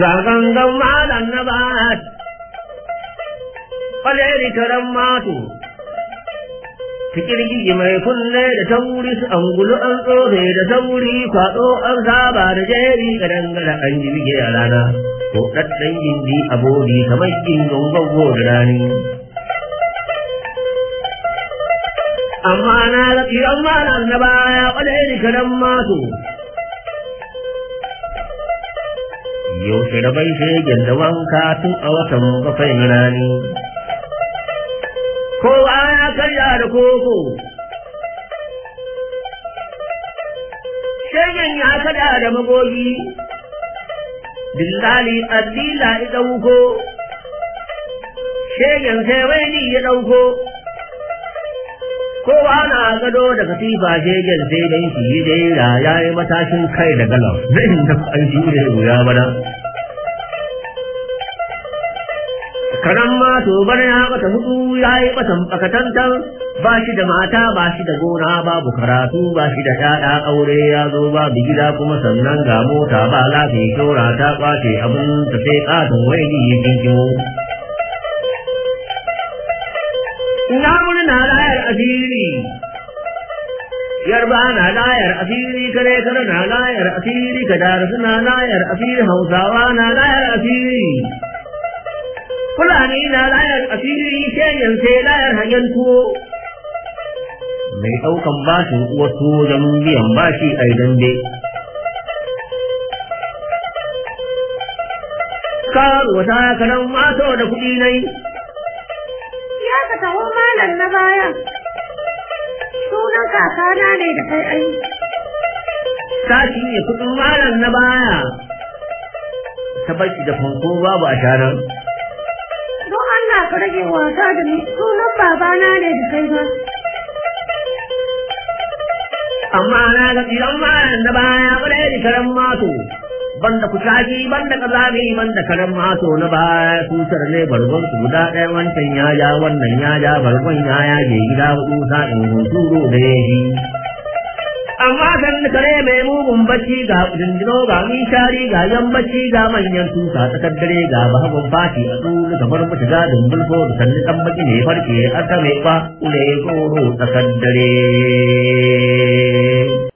ga gangan malam na ba kwaleri karan mato Fikirgi mai kunne da tauri su angulu an tsore da tauri kwaɗo an saba da jeri ga dangara an ji bige a rana ko ɗaɗɗan gindi a bodi kamar gingon gwaggo da rani. Amma na ga tsiran malam na baya kwaleri karan mato. Yaushe da bai shegen da wanka tun a watan bakwai rani. kowa ya karya da koko. Shegen ya kada da magogi, dillali addila ya ɗauko, shegen sai waini ya ɗauko, kowa na gado da katifa shegen sai dai shi yi daira ya yi matashin kai da galau, zai da an shi ne wuya bana. karan ma to bana ya bata mutu ya yi batan bakatantan ba shi da mata ba shi da gona babu karatu ba shi da ƴaƴa aure ya zo babu gida kuma sannan ga mota ba lafiya kyora ta kwace abin ta sai katon waini ya kinkimo ina murna layar asiri yarba na layar asiri kare kare na layar asiri kadar suna layar asiri hausawa na layar asiri Fulani na layar asiri kenyan sai layar hagen tuwo. Mai ɗaukan bashin uwa tuwo don biyan bashi a dambe. Karuwa ta karan mato da kuɗi nai. Ya ka taho malam na baya. Sunan kakana ne da kai ai. Ta ne kuɗin malam na baya. Ta bashi da fanko babu a sharan. Don Allah ka rage wasa da ni sunan babana ne da kai ba. Amma na ga tsiran malam na baya ƙwarai da karan mato. Banda kusaji banda kazami banda karan mato na baya tutar ne bargon su guda ɗaya wancan ya ja wannan ya ja bargon ya yage gida hudu sa'in hunturu da ya yi. amma san kare mai mugun bacci ga dindino ga mishari ga yammaci ga manyan tusa tsakar dare ga bahagun fati a tsulu kamar mutu ga dumbulfo da sanni dan baki ne farke aka mai ba kule goro tsakar dare